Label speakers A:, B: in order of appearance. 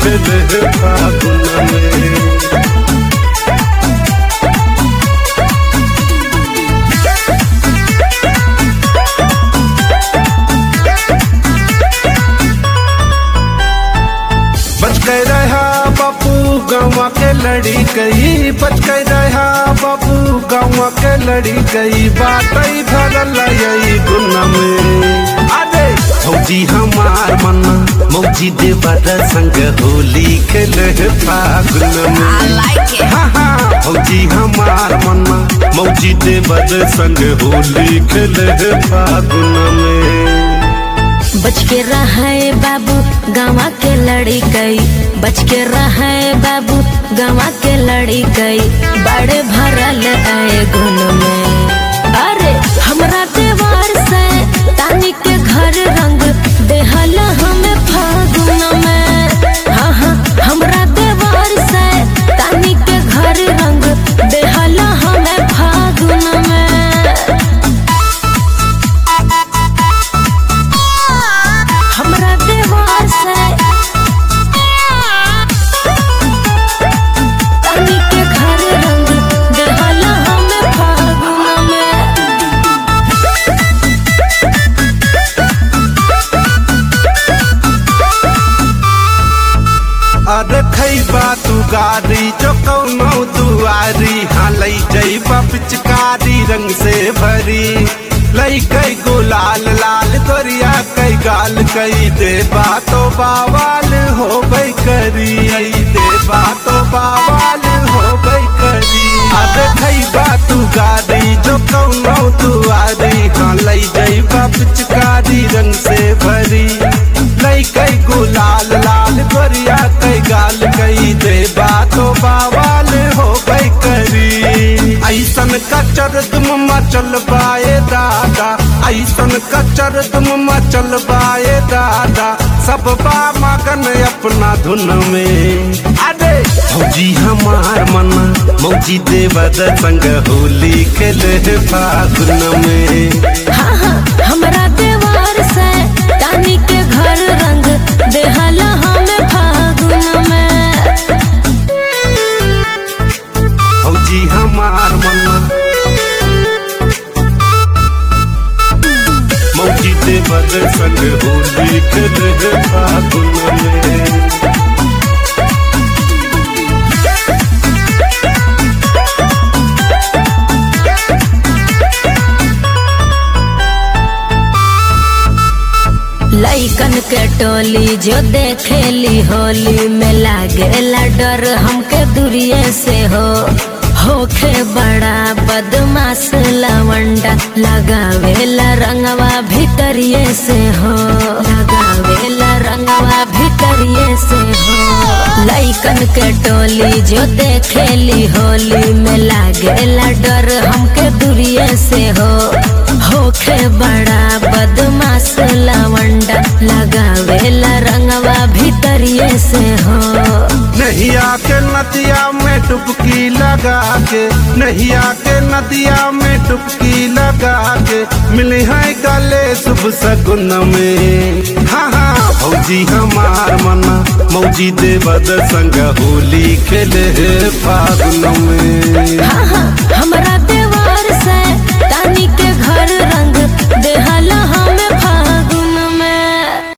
A: खेले फागुन में बच गए रहा बापू गाँव के लड़ी गई बच गए रहा बापू गाँव के लड़ी गई बात भरल यही गुन में अरे फौजी हमार मना मौजी देवर संग होली खेले फागुन
B: I
A: में
B: like it.
A: हाँ हाँ फौजी हमार मना मौजी देवर संग होली खेले फागुन में
B: बच के रहे बाबू गाँवा के लड़ी गई बच के रहे बाबू गाँवा के लड़ी गई बड़े भरल आए गुन में अरे हमरा देवार से तानी के घर रंग देहल हमें फागुन में हाँ हाँ हमरा देवार से तानी के घर रंग देहल हमें फागुन में हमरा देवार से तानी के घर रंग देहला हमें फागुन में
A: अरे खैबा तू गाड़ी जो कौनो दुआरी हाँ लई जईबा पिचकारी रंग से भरी लई कई गुलाल लाल गोरिया कई गाल कई देबा तो बावाल हो गई करी देबा तो बावाल हो गई करी अरे खैबा तू गाड़ी जो कौनो दुआरी हाँ लई जईबा पिचकारी रंग से भरी लई कई गुलाल लाल गोरिया कई गाल कई दे बातो बावाल हो गई करी ऐसन कचर तुम मचल बाए दादा ऐसन कचर तुम मचल बाए दादा सब बा मगन अपना धुन में अरे फौजी हमार मना मौजी देवद संग होली खेले फागुन में
B: हाँ हाँ हमरा देवार से तानी के घर रंग देहला हमें फागुन में
A: फौजी हमार मना मौजी देवर संग होली खेले फागुन में
B: लइकन के टोली जो देखेली होली में लागेला डर हमके दूरिये से हो होखे बड़ा बदमाश लवंडा लगावेला रंगवा भीतरिये से हो लगावेला रंगवा भीतरिये से हो लइकन के टोली जो देखेली होली में लागेला डर हमके दूरिये से हो होखे बड़ा बदमाश लवंडा लगावेला रंगवा भीतरिये से हो
A: नहिया के नदिया में डुबकी लगा के नहिया के नदिया में डुबकी लगा के मिले हैं गले शुभ सगुन में हाँ हाँ फौजी हमार मना मौजी देवद संग होली खेले फागुन में
B: हाँ हाँ